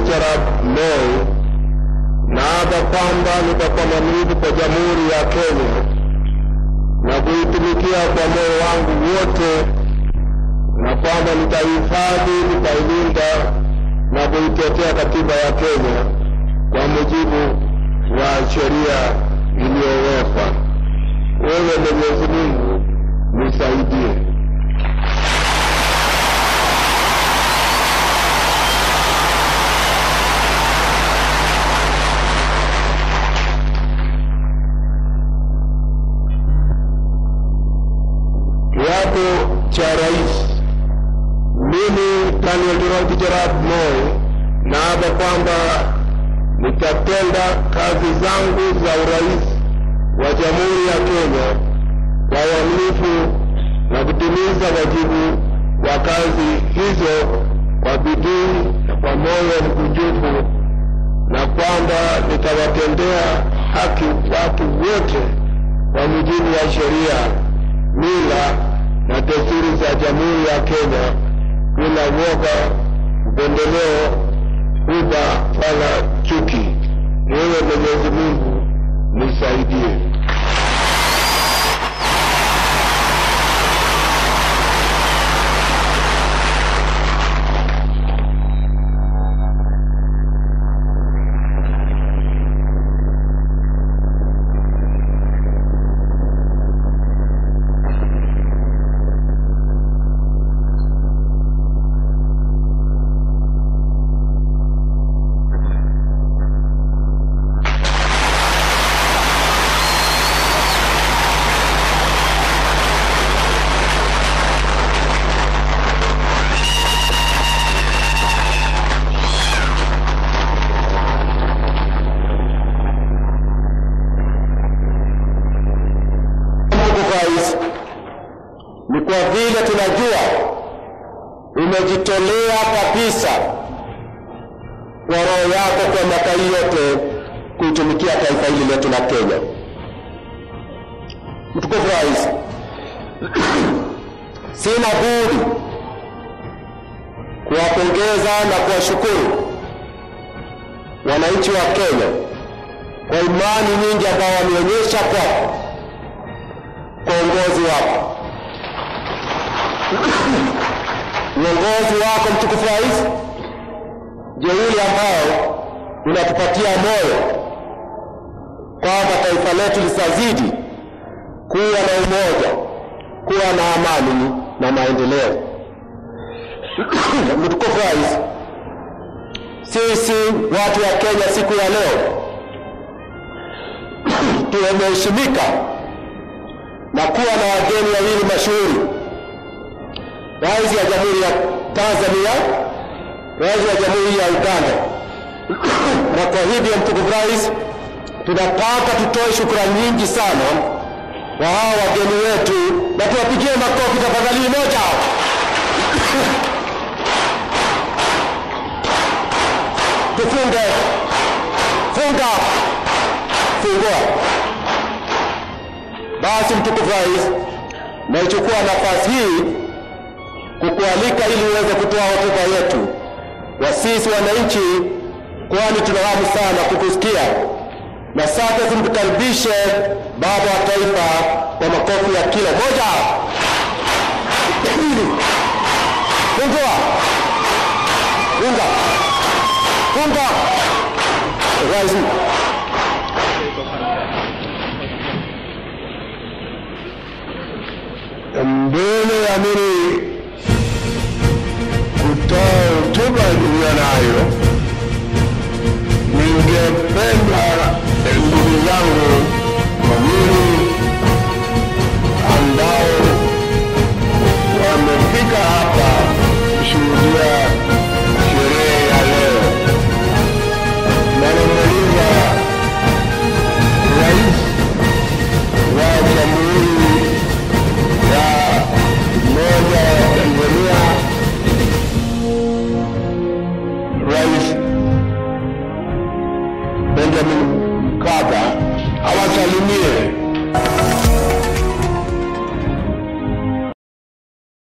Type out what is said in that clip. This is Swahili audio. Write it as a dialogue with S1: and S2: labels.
S1: Dkt. Arap Moi, naapa kwamba nitakuwa mwaminifu kwa Jamhuri ya Kenya na kuitumikia kwa moyo wangu wote, na kwamba nitahifadhi, nitailinda na kuitetea katiba ya Kenya kwa mujibu wa sheria iliyowekwa. Wewe Mwenyezi Mungu nisaidie. Kiapo cha rais. Mimi Daniel Toroitich arap Moi naapa kwamba nitatenda kazi zangu za urais wa Jamhuri ya Kenya kwa uaminifu na kutimiza wajibu wa kazi hizo kwa bidii na kwa moyo mkunjufu, na kwamba nitawatendea haki watu wote kwa mujibu wa sheria, mila na desturi za Jamhuri ya Kenya bila woga, upendeleo, huba wala chuki. Ewe Mwenyezi Mungu nisaidie. Ndugu Rais, ni kwa vile tunajua umejitolea kabisa kwa roho yako kwa miaka hii yote kuitumikia taifa hili letu la Kenya. Mtukufu Rais, sina budi kuwapongeza na kuwashukuru wananchi wa Kenya kwa imani nyingi ambao wameonyesha kwako kwa uongozi wako. Uongozi wako mtukufu Rais ndio ule ambao unatupatia moyo kwamba taifa letu litazidi kuwa na umoja, kuwa na amani na maendeleo. Mtukufu Rais, sisi watu wa Kenya siku ya leo tumeheshimika na kuwa na wageni wawili mashuhuri, rais ya Jamhuri ya Tanzania, rais wa Jamhuri ya Uganda. na kwa hivyo, mtukufu rais, tunataka tutoe shukrani nyingi sana kwa hawa wageni wetu, na tuwapigie makofi tafadhali moja. Tufunge, funga, fungua. Basi mtukufu rais, naichukua nafasi hii kukualika ili uweze kutoa hotuba yetu wa sisi wananchi, kwani tuna hamu sana kukusikia. Na sasa tumkaribishe baba wa taifa kwa makofi ya kila moja. Fungua, funga, funga, rais. Mbele ya amiri